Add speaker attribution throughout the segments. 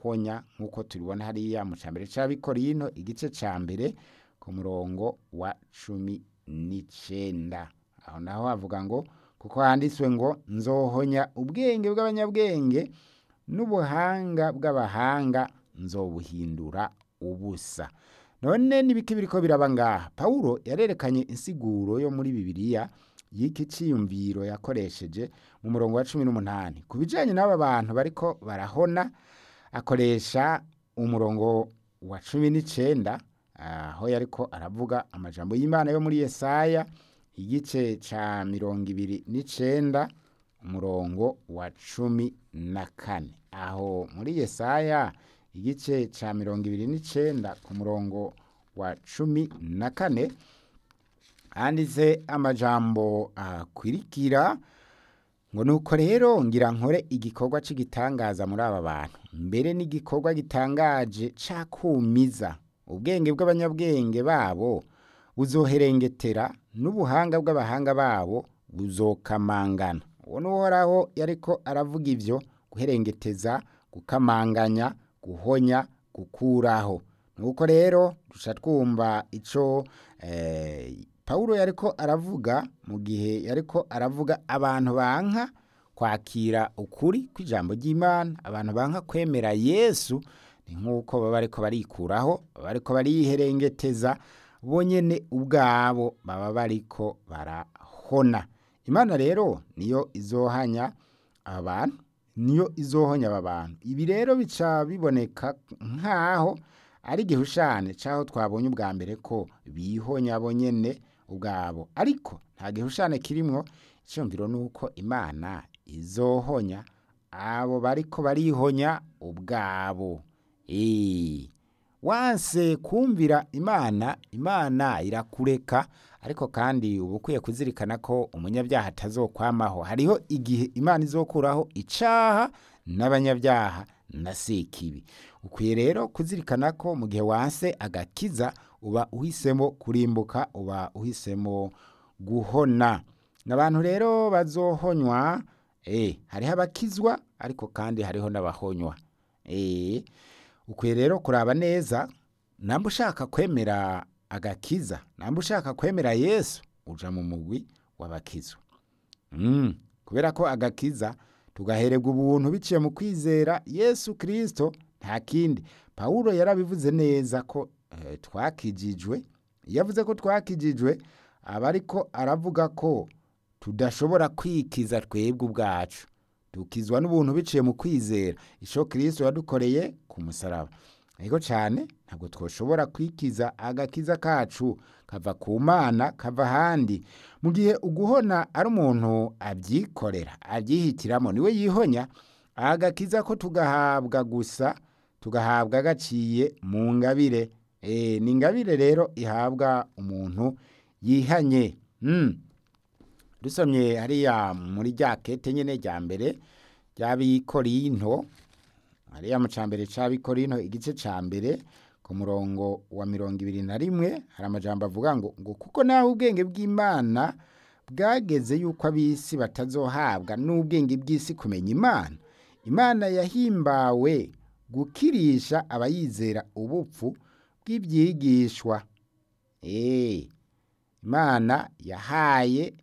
Speaker 1: guhonya nk'uko tubibona hariya mu cambere c'abikorino igice ca mbere ku murongo wa cumi n'icenda aho naho havuga ngo kuko handitswe ngo nzohonya ubwenge bw'abanyabwenge n'ubuhanga bw'abahanga nzobuhindura ubusa none n'ibiki biriko biraba ngaha pawulo yarerekanye insiguro yo muri bibiliya y'iki ciyumviro yakoresheje mu murongo wa cumi n'umunani ku bijanye n'aba bantu bariko barahona akoresha umurongo wa cumi n'icenda aho yariko aravuga amajambo y'imana yo muri yesaya igice ca mirongo ibiri n'icenda umurongo wa cumi na kane aho muri yesaya igice ca mirongo ibiri n'icenda ku murongo wa cumi na kane handitse amajambo akwirikira ngo nuko rero ngira nkore igikorwa c'igitangaza muri aba bantu mbere n'igikorwa gitangaje cakumiza ubwenge bw'abanyabwenge babo buzoherengetera n'ubuhanga bw'abahanga babo buzokamangana uwo n'uhoraho yariko aravuga ivyo guherengeteza gukamanganya guhonya gukuraho nuko rero duca twumva ico eh, pawulo yariko aravuga mu gihe yariko aravuga abantu banka kwakira ukuri kw'ijambo ry'imana abantu banka kwemera yesu ni nk'uko baba bariko barikuraho baba bariko bariyiherengeteza bonyene ubwabo baba bariko barahona imana rero niyo izohanya abantu niyo izohonya aba bantu ibi rero bica biboneka nk'aho ari igihushane c'aho twabonye ubwa mbere ko bihonya bonyene ubwabo ariko nta gihushane kirimwo iciyumviro nuko imana izohonya abo bariko barihonya ubwabo Eh, wanse kumvira imana imana irakureka ariko kandi uba ukwiye kuzirikana ko umunyabyaha atazokwamaho hariho igihe imana izokuraho icaha n'abanyabyaha na sekibi ukwiye rero kuzirikana ko mu gihe wanse agakiza uba uhisemo kurimbuka uba uhisemo guhona n'abantu rero bazohonywa eh, hariho abakizwa ariko kandi hariho n'abahonywa eh, ukwiye rero kuraba neza namba ushaka kwemera agakiza namba ushaka kwemera yesu uja mu mugwi w'abakizwa mm. kubera ko agakiza tugahererwa ubuntu biciye mu kwizera yesu kristo nta kindi pawulo yarabivuze neza ko eh, twakijijwe iyo avuze ko twakijijwe aba ariko aravuga ko tudashobora kwikiza twebwe ubwacu dukizwa n'ubuntu biciye mu kwizera ico kristo yadukoreye ku musaraba ariko cyane ntabwo twoshobora kwikiza agakiza kacu kava ku mana kava ahandi mu gihe uguhona ari umuntu abyikorera abyihitiramo niwe yihonya agakiza ko tugahabwa gusa tugahabwa gaciye mu ngabire e, ni ingabire rero ihabwa umuntu yihanye mm. dusomye hariya muri rya kete nyene rya mbere ry'abikorinto hariya mu cambere c'abikorinto igice ca mbere ku murongo wa mirongo ibiri na rimwe hari amajambo avuga ngo ngo kuko naho ubwenge bw'imana bwageze yuko ab'isi batazohabwa n'ubwenge bw'isi kumenya imana imana yahimbawe gukirisha abayizera ubupfu bw'ibyigishwa eh imana yahaye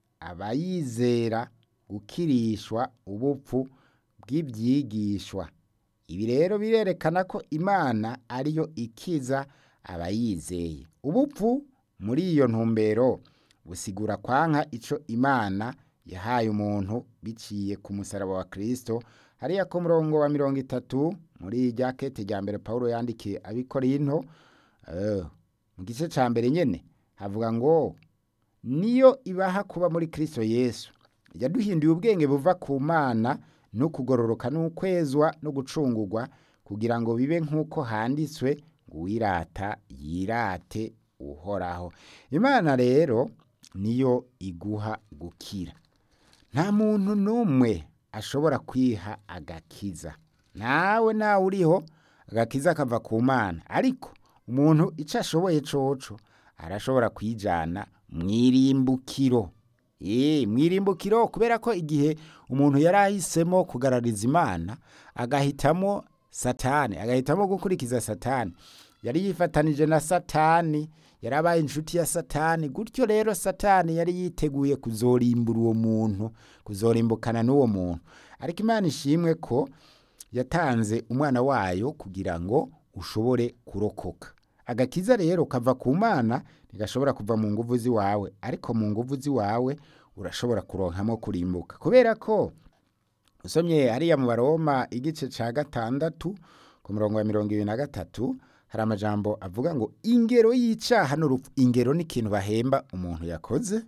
Speaker 1: abayizera gukirishwa ubupfu bw'ibyigishwa ibi rero birerekana ko imana ariyo ikiza abayizeye ubupfu muri iyo ntumbero busigura kwanka ico imana yahaye umuntu biciye ku musaraba wa kristo hariya ku murongo wa mirongo itatu muri rya kete rya mbere pawulo yandikiye abikorinto uh, mu gice ca mbere nyene havuga ngo niyo ibaha kuba muri kristo yesu yaduhinduye ubwenge buva ku mana no kugororoka n'ukwezwa no gucungurwa kugira ngo bibe nk'uko handitswe ngo uwirata yirate uhoraho imana rero niyo iguha gukira nta muntu n'umwe ashobora kwiha agakiza nawe nawe uriho agakiza kava ku mana ariko umuntu icyo ashoboye coco arashobora kwijana mwirimbukiro Ee, mwirimbukiro kubera ko igihe umuntu yari ahisemo kugarariza imana agahitamo satani agahitamo gukurikiza satani yari yifatanije na satani yari abaye inshuti ya satani gutyo rero satani yari yiteguye kuzorimbura uwo muntu kuzorimbukana n'uwo muntu ariko imana ishimwe ko yatanze umwana wayo kugira ngo ushobore kurokoka agakiza rero kava ku mana ntigashobora kuva mu nguvu z'iwawe ariko mu nguvu z'iwawe urashobora kuronkamo kurimbuka kubera ko usomye hariya mu baroma igice cya gatandatu ku murongo wa mirongo ibiri na gatatu hari amajambo avuga ngo ingero y'icyaha n'urupfu ingero ni ikintu bahemba umuntu yakoze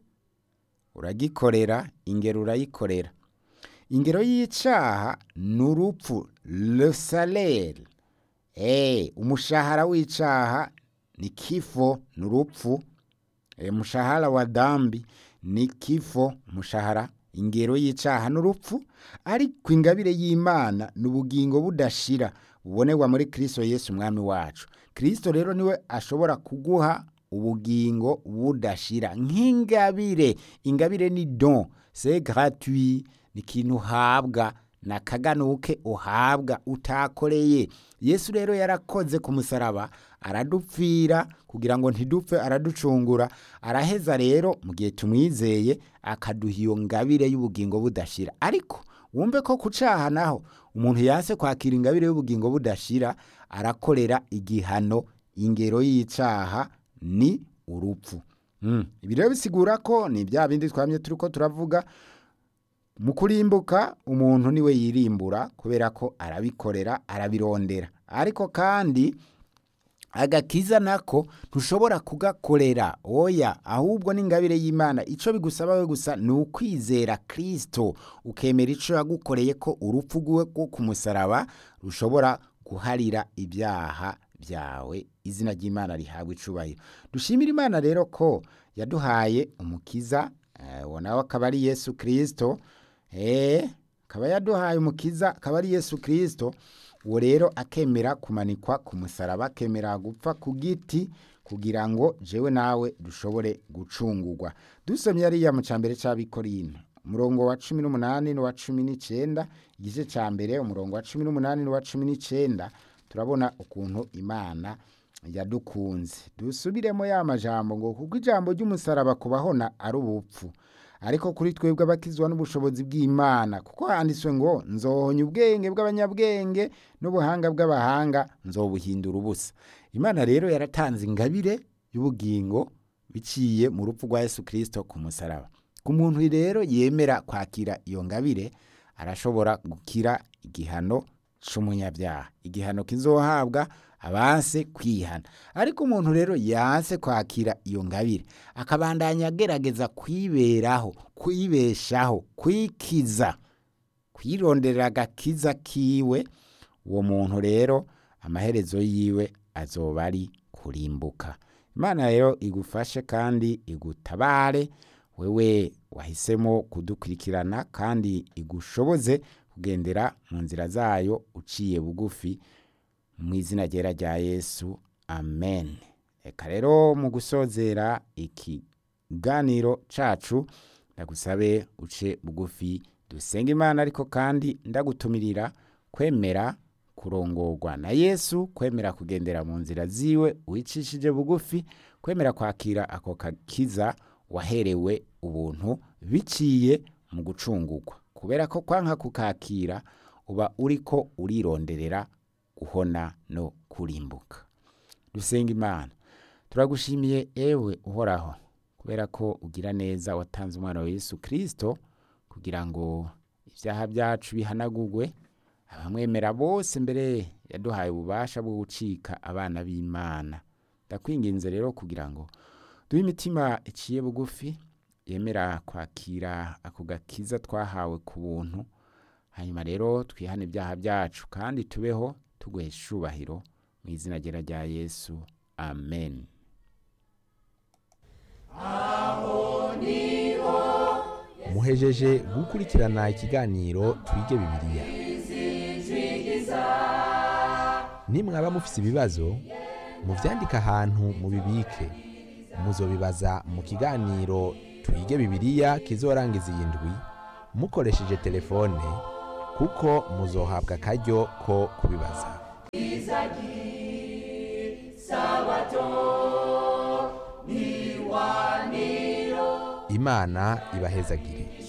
Speaker 1: uragikorera ingero urayikorera ingero y'icyaha ni urupfu le salaire eh umushahara w'icyaha ni kifo ni urupfu e, umushahara wa dambi ni kifo umushahara ingero y'icyaha n'urupfu ariko ingabire y'imana ni ubugingo budashira bubonerwa muri kirisito yesu umwami wacu kirisito rero niwe ashobora kuguha ubugingo budashira nk'ingabire ingabire ni don se gratuit ni ikintu uhabwa ni akaganuke uhabwa utakoreye yesu rero yarakoze ku musaraba aradupfira kugira ngo ntidupfe araducungura araheza rero mu gihe tumwizeye akaduha iyo ngabire y'ubugingo budashira ariko wumve ko ku cyaha naho umuntu yase kwakira ingabire y'ubugingo budashira arakorera igihano ingero y'icyaha ni urupfu ibi rero bisigura ko ni bya bindi twamye turi ko turavuga mu kurimbuka umuntu niwe yirimbura kubera ko arabikorera arabirondera ariko kandi agakiza nako ntushobora kugakorera oya ahubwo n'ingabire y'imana icyo bigusaba we gusa ni ukwizera kirisito ukemera icyo yagukoreye ko urupfu rwe rwo ku musaraba rushobora guharira ibyaha byawe izina ry'imana rihabwa icubahiro dushimira imana rero ko yaduhaye umukiza uwo nawe akaba ari yesu kirisito akaba yaduhaye umukiza akaba ari yesu kirisito uwo rero akemera kumanikwa ku musaraba akemera gupfa ku giti kugira ngo jewe nawe dushobore gucungurwa dusomye ariya mu cyambere cy'abikorino umurongo wa cumi n'umunani n'uwa cumi n'icyenda igice cya mbere umurongo wa cumi n'umunani n'uwa cumi n'icyenda turabona ukuntu imana yadukunze dusubiremo ya majambo ngo kuko ijambo ry'umusaraba kubahona ari ubupfu ariko kuri twebwe abakizwa n'ubushobozi bw'imana kuko handitswe ngo nzohonya ubwenge bw'abanyabwenge n'ubuhanga bw'abahanga nzobuhindura ubusa imana rero yaratanze ingabire y'ubugingo biciye mu rupfu rwa yesu kirisito ku musaraba ku muntu rero yemera kwakira iyo ngabire arashobora gukira igihano cy'umunyabyaha igihano kizohabwa abanse kwihana ariko umuntu rero yanse kwakira iyo ngabire akabandanya agerageza kwiberaho kwibeshaho kwikiza kwironderera agakiza kiwe uwo muntu rero amaherezo yiwe azoba ari kurimbuka imana rero igufashe kandi igutabare wewe wahisemo kudukurikirana kandi igushoboze kugendera mu nzira zayo uciye bugufi mu izina ryera rya yesu amen reka rero mu gusozera ikiganiro cacu ndagusabe uce bugufi dusenga imana ariko kandi ndagutumirira kwemera kurongorwa na yesu kwemera kugendera mu nzira ziwe wicishije bugufi kwemera kwakira ako kakiza waherewe ubuntu biciye mu gucungurwa kubera ko kwanka kukakira uba uriko urironderera guhona no kurimbuka dusenga imana turagushimiye ewe uhoraho kubera ko ugira neza watanze umwana wa yesu kirisito kugira ngo ibyaha byacu bihanagurwe abamwemera bose mbere yaduhaye ububasha bwo gucika abana b'imana ndakwinginze rero kugira ngo duhe imitima iciye bugufi yemera kwakira ako gakiza twahawe ku buntu hanyuma rero twihane ibyaha byacu kandi tubeho tuguhesha icubahiro mu izina ryera rya yesu amen
Speaker 2: muhejeje gukurikirana ikiganiro twige bibiliya nimwaba mufise ibibazo muvyandike ahantu mubibike muzobibaza mu kiganiro twige bibiliya kizorangiza iyi ndwi mukoresheje telefone kuko muzohabwa akaryo ko kubibaza imana ibahezagire